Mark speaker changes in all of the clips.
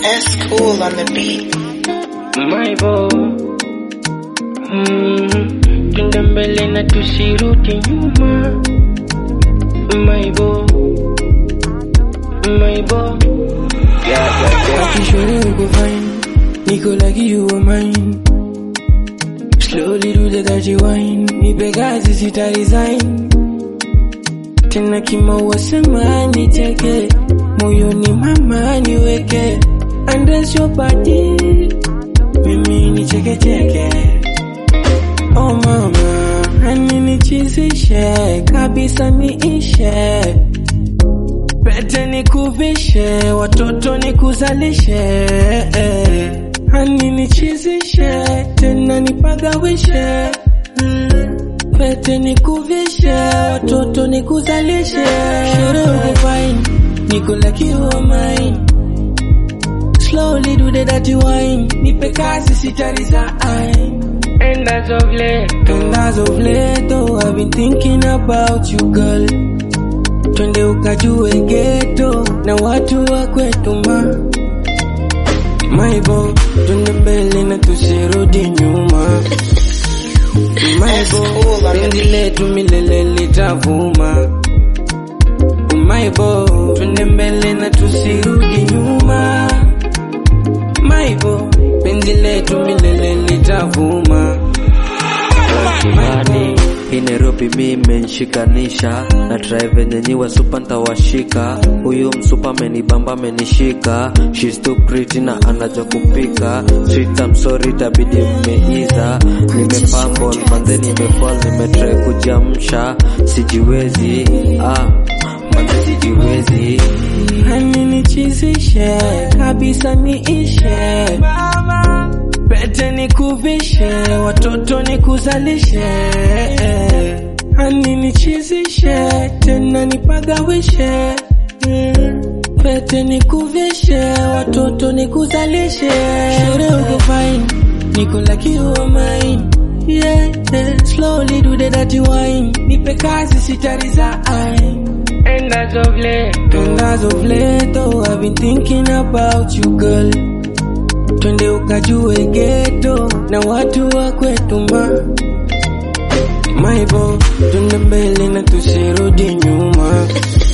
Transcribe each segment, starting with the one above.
Speaker 1: S cool on the beat.
Speaker 2: My boy. Mm, twende mbele na tusirudi nyuma. My boy. My boy. Yeah, yeah, yeah.
Speaker 3: Kishore uko fine, niko like you were mine. Slowly do the dirty wine, nipe kazi sita resign. Tena kimaua sema nicheke, moyoni mama niweke. Undress your body, mimi nicheke cheke. Oh mama, hani nichizishe, kabisa niishe. Pete nikuvishe, watoto nikuzalishe, hani nichizishe, tena nipagawishe. Pete nikuvishe, watoto nikuzalishe. Shere uko fine, niko like you are mine. Slowly do the dirty wine, nipe kazi sita resign.
Speaker 2: And as of late,
Speaker 3: And as of late, oh, I've been thinking about you girl. Twende ukajue ghetto na watu wa kwetu ma Maibo, twende mbele na tusirudi nyuma. Maibo, penzi letu milele litavuma. Maibo, twende mbele na tusirudi nyuma. Maibo, penzi letu milele litavuma.
Speaker 4: Kimani hii Nairobi mi imenshikanisha na try venye nyiwa supa ntawashika huyu msupa amenibamba amenishika she's too pretty na anajua kupika sweet I'm sorry tabidi mmeiza nimefumble manze nimefall nimetry kujiamsha sijiwezi ah manze sijiwezi
Speaker 3: Hani nichizishe kabisa niishe Pete nikuvishe watoto nikuzalishe Hani nichizishe tena nipagawishe Pete nikuvishe watoto nikuzalishe Shere uko fine niko like you are mine yeah, yeah. Slowly do the dirty wine Nipe kazi sita resign
Speaker 2: and as of late,
Speaker 3: And as of late, oh, I've been thinking about you girl. Twende ukajue ghetto na watu wa kwetu ma Maibo, twende mbele na tusirudi nyuma.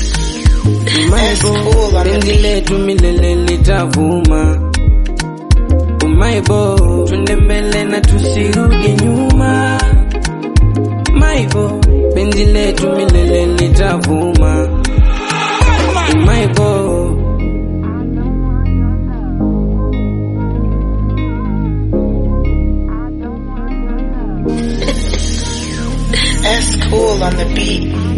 Speaker 3: Maibo, penzi letu milele litavuma. Maibo, twende mbele na tusirudi nyuma. Maibo, penzi letu milele litavuma. Maibo.
Speaker 1: S cool on the beat.